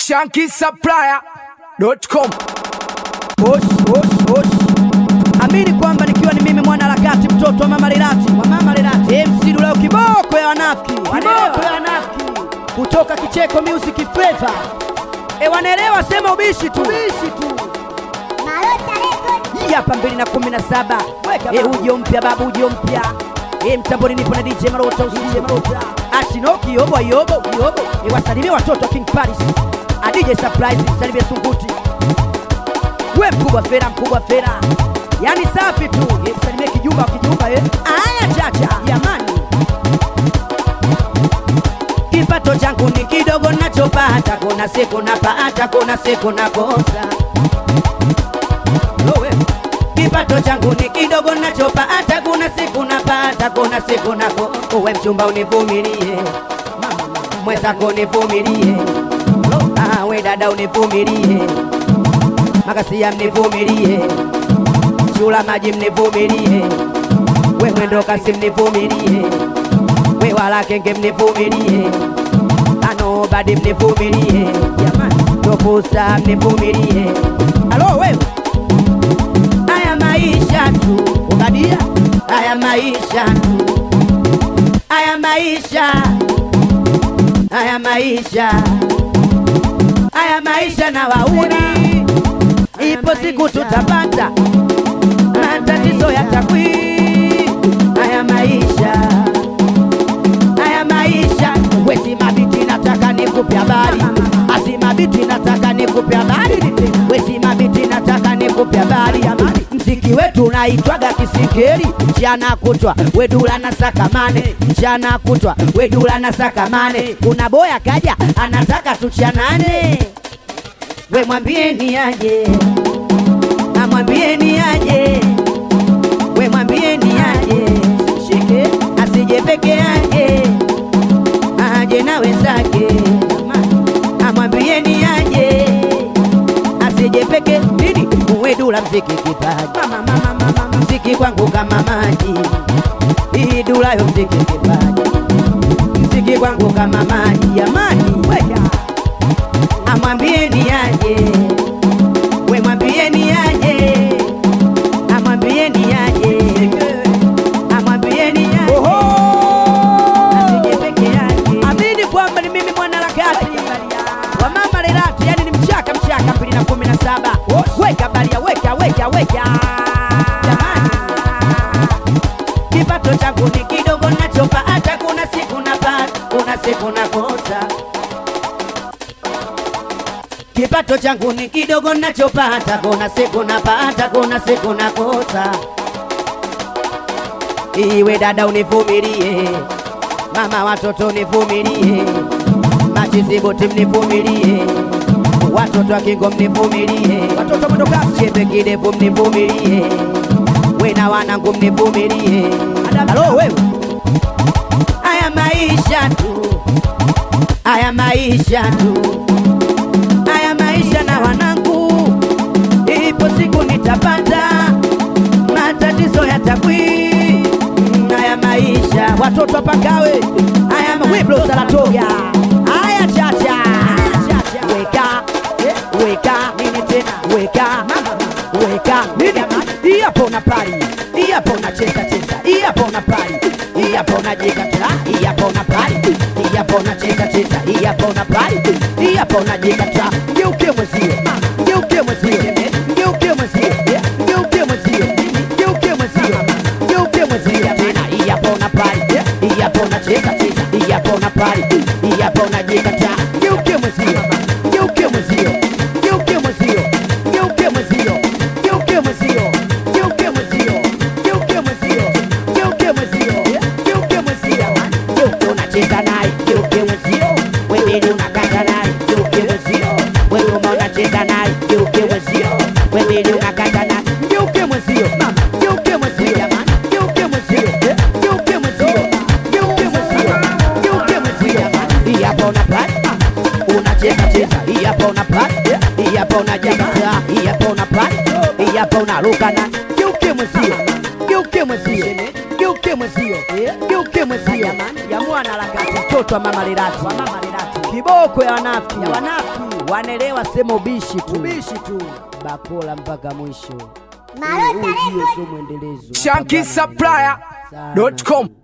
shankisupplier.com. Osh, osh, osh. Amini kwamba nikiwa ni mimi mwana harakati mtoto wa mama Lilati wa mama Lilati MC Dulao kiboko ya wanafiki kiboko ya wanafiki kutoka Kicheko Music Flavor e wanaelewa sema ubishi tu ubishi tu hii hapa mbili na kumi na saba e ujo mpya babu ujo mpya e mtamboni nipo na DJ Marota usije Marota Ashinoki yobo yobo yobo e wasalimie watoto wa King Paris a DJ Surprise salimie Sunguti we mkubwa fera mkubwa fera yani safi tu e msalimie kijumba kijumba e aya chacha jamani kipato changu ni kidogo nachopata kuna siku napata kuna siku nakosa Lowe. kipato changu ni kidogo nachopata kuna siku napata kuna siku nako uwe mchumba univumilie mwenzako univumilie ah, we dada univumilie makasia mnivumilie shula maji mnivumilie we mwendo kasi mnivumilie we wala kenge mnivumilie anobadi mnivumilie jamani topusa mnivumilie alo wewe haya maisha tu ubadia haya maisha tu haya maisha haya maisha haya maisha na wauni ipo siku tutapata matatizo yatakwi haya maisha haya maisha wesi mabiti nataka nikupe habari asi mabiti nataka nikupe habari wesi mabiti nataka nikupe habari mziki wetu unaitwaga kisikeri mchana kutwa wedula na sakamane mchana kutwa wedula na sakamane kuna boya kaja anataka tuchanane we mwambieni aje amwambieni aje we mwambieni aje simshike asije peke yake aje na wenzake amwambieni aje asije peke nini uwedula mziki kipaji mziki kwangu kama maji hii dulayo mziki kipaji mziki kwangu kama maji jamani weka amwambieni aje we mwambieni aje amwambieni aje amwambieni aje asije peke yake amini kwamba ni mimi mwana harakati wa mama Lelati yani ni mchaka mchaka mbili na kumi na saba weka balia weka weka weka jamani kipato changu ni kidogo nachopa hata kuna siku napata kuna siku nakosa kipato changu ni kidogo nachopata, kuna siku napata, kuna siku nakosa. Iwe dada univumilie, mama watoto univumilie, machiziboti mnivumilie, watoto wa Kingo mnivumilie, watoto mwendokasi chepe kidevu mnivumilie, wena wanangu mnivumilie. Halo wewe, haya maisha tu, haya maisha tu haya maisha na wanangu, ipo siku nitapata matatizo yatakwi. Haya maisha watoto pakawe, haya mawiblo salatoga, haya chacha, weka weka nini tena, weka weka nini, hii hapo na pali, hii hapo na cheza cheza, hii hapo na pali, hii hapo na jikata, hii hapo na pali, hii hapo na cheza cheza, hii hapo na pali, hii hapo na jikata, geuke mwezio, geuke mwezio, geuke mwezio, geuke mwezio, geuke mwezio, geuke mwezio tena, hii hapo na pali, hii hapo na cheza cheza, hii hapo na pali, hii hapo na jikata, geuke mwezio, geuke mwezio, geuke mwezio, geuke mwezio, geuke mwezio, geuke mwezio, geuke mwezio, geuke mwezio, geuke mwezio, geuke unacheza naye, geuke mwezio, wewe unakata naye, geuke mwezio, wewe uma unacheza naye, geuke mwezio, wewe unakata naye, geuke mwezio, mama, geuke mwezio, jamani, geuke mwezio, geuke mwezio, geuke mwezio, geuke mwezio, jamani, hii hapa unapata unacheza cheza, hii hapa unapata, hii hapa unajikata, hii hapa unapata, hii hapa unaruka na geuke mwezio, geuke mwezio, geuke mwezio, geuke mwezio, ya mwana harakati, mtoto wa mama Lelati, kiboko ya wanafiki, ya wanafiki wanaelewa sema ubishi tu, ubishi tu. bakola mpaka mwisho. Marota Huu ujio Record. sio mwendelezo. shankisupplier.com